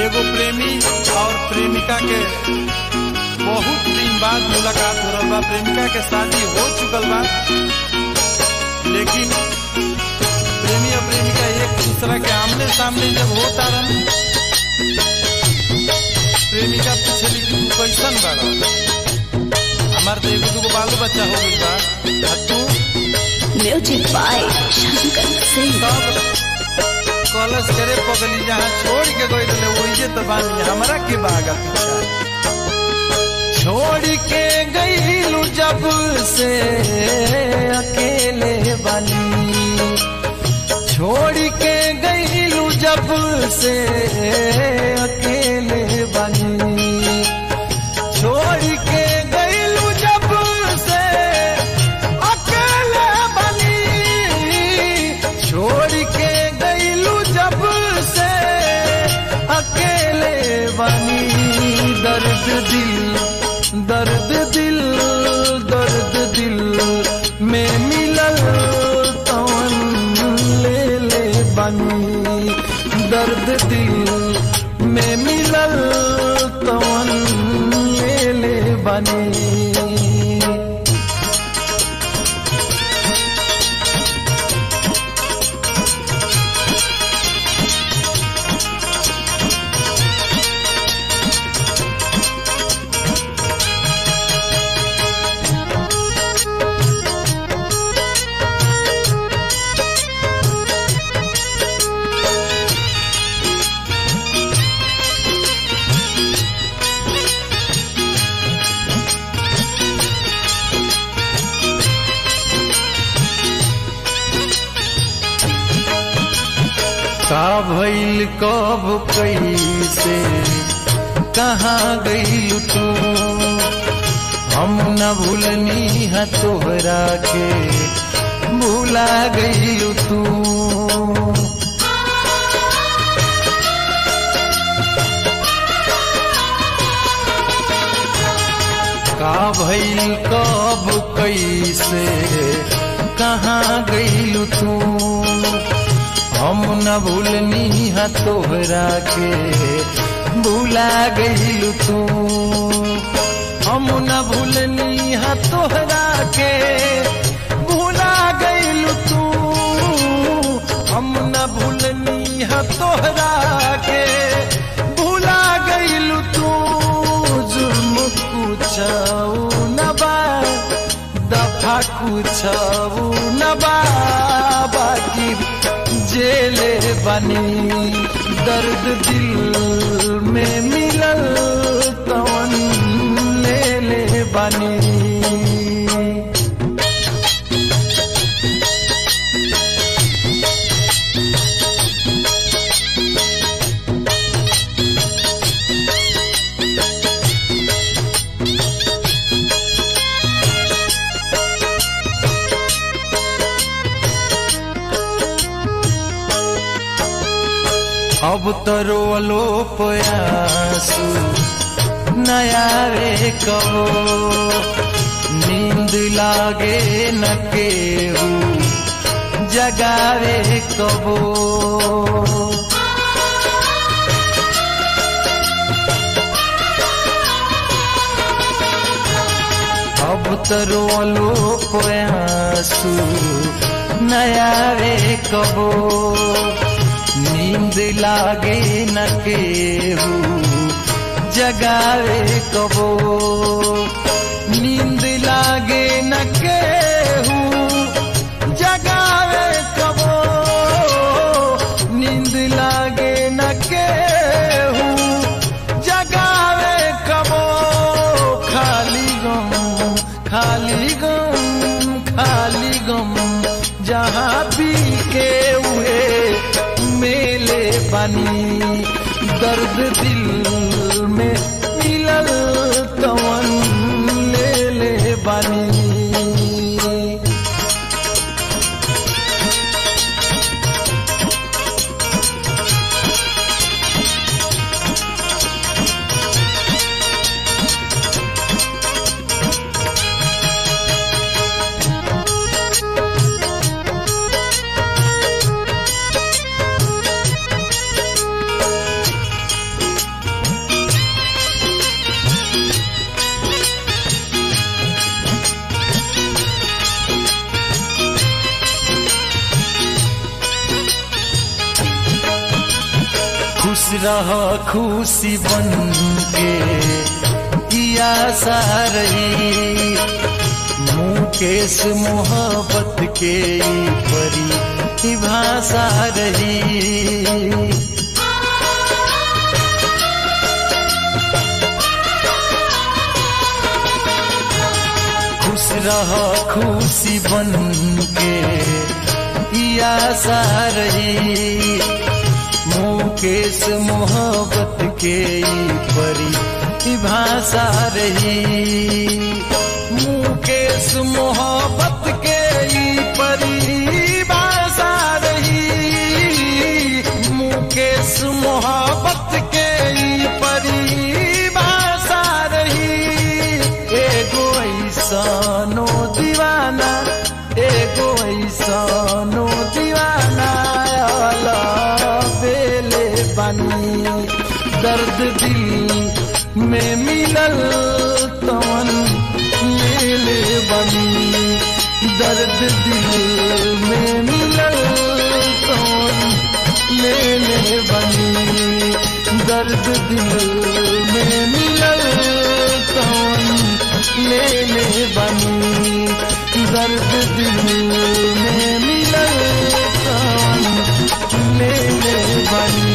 एगो प्रेमी और प्रेमिका के बहुत दिन बाद मुलाकात हो रहा बा प्रेमिका के शादी हो चुकल बा लेकिन प्रेमी और प्रेमिका एक दूसरा के आमने सामने जब होता रन प्रेमिका पूछली कि तू कैसन बाड़ा हमार तो एगो दूगो बालो बच्चा हो गई बा आ तू म्यूजिक बाय शंकर सिंह सब कॉलेज करे पगली जहाँ छोड़ के गई रहे वही तो बानी हमरा के बागा पीछा छोड़ के गईलू जब से अकेले बानी छोड़ के गईलू जब से अकेले बानी छोड़ के गईलू जब से अकेले बनी छोड़ के गईलू जब से अकेले बनी दर्द दिल दर्द दिल दर्द दिल में मिलल तवन ले ले बनी दर्द दिल में मिलल तवन ले ले बनी का भइल कब कैसे कहाँ गईल तू हम न भूलनी है तोहरा के भूला गईल तू का भइल कब कैसे कहाँ गईल तू हम न भूलनी है तोहरा के भूला गईल तू हम न भूलनी है तोहरा के भूला गईल तू हम न भूलनी है तोहरा के भूला गईल तू जुर्म कुछऊ न बा दफा कुछऊ न बा बाकी जेले बनी दर्द दिल में मिलल कवन ले ले बनी अब तो रोलो पयासू नया रे कहो नींद लागे न केहू जगावे कबो अब तो रोलो पयासू नया रे कबो नींद लागे न केहू जगावे कबो नींद लागे न केहू जगावे कबो नींद लागे न केहू जगावे कबो खाली गम खाली गम खाली गम जहाँ पी के हुए मेले बनी दर्द दिल में मिलल तवन ले ले बनी रह खुशी बन के किया सारही मुकेश मोहब्बत के ई परी ई भाषा रही खुश रह खुशी बन के या सारही मुकेश मोहब्बत के ई परी ई भाषा रही मुकेश मोहब्बत के ई परी भाषा रही मुकेश मोहब्बत के ई परी भाषा रही एगो ऐसनो दीवाना एगो ऐसनो दीवाना आला बेले बनी दर्द दिल में मिलल तवन मेले बनी दर्द दिल में मिलल तवन मेले बनी दर्द दिल में मिलल तवन लेले बनी दर्द दिल में मिलल तवन लेले बनी